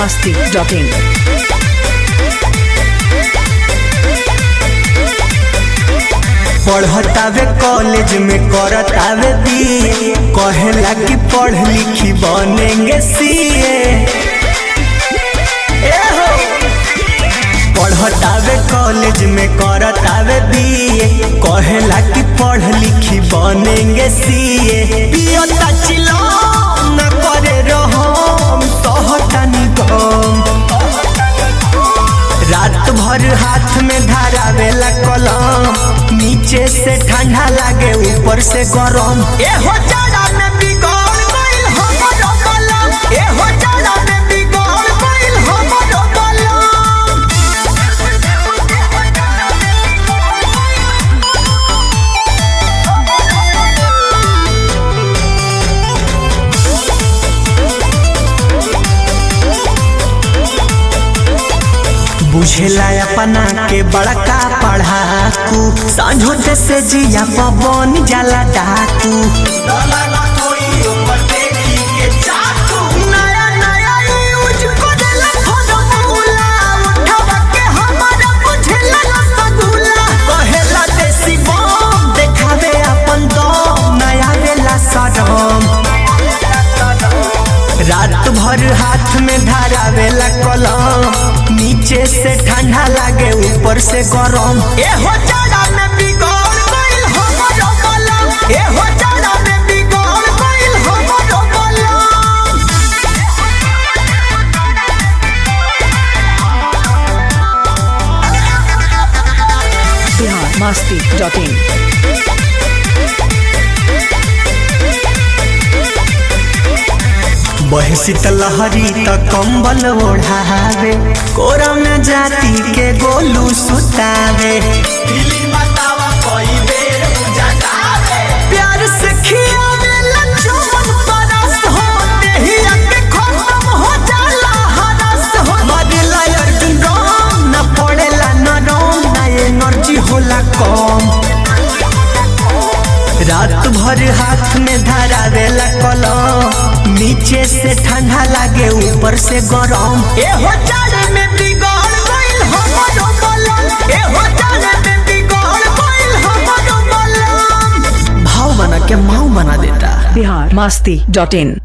masti.in. पढ़तावे college में करतावे BA कहेला कि पढ़ लिखी बनेंगे सीए पढ़तावे कॉलेज में करतावे बीए कहेला कि पढ़ लिखी बनेंगे सीए पियता चिलो न करे रहम सहतनी गम रात भर हाथ में धारावेला कलम नीचे से ठंडा लागे ऊपर से गरम ए हो जाड़ा में बिगड़ गइल हमरो कलम ए हो जाड़ा में बिगड़ गइल हमरो कलम बुझेला अपना के बड़का पढ़ाकू समझोते से जिया पवन जाला डाकू नया नया यूज करेला फॉर्मूला, उठावा के हमारा बुझेला रसगुल्ला। कहेला देसी बम, देखावे अपन दम, नया वेला सडम रात भर हाथ में धारावेला कलम नीचे से ठंडा लागे ऊपर से गरम ए हो जाड़ा में बिगड़ गइल हमरो कलम ए हो जाड़ा में बिगड़ गइल हमरो कलम Bihar masti.in. बहे शीतलहरी त कंबल ओढ़ावे कोरा में जाति के गोलू सुतावे प्यार से खियावे लचुमन परस हो देहिया के खत्म हो जाला हरस हो मरेला अर्जुन राम न पड़ेला नरम ना एनर्जी होला कम रात भर हाथ में धरावेला कलम नीचे से ठंडा लागे ऊपर से गरम ए हो जाड़े में बिगड़ गइल हमरो कलम ए हो जाड़े में बिगड़ गइल हमरो कलम भाव बना के माऊ बना देता Bihar masti.in.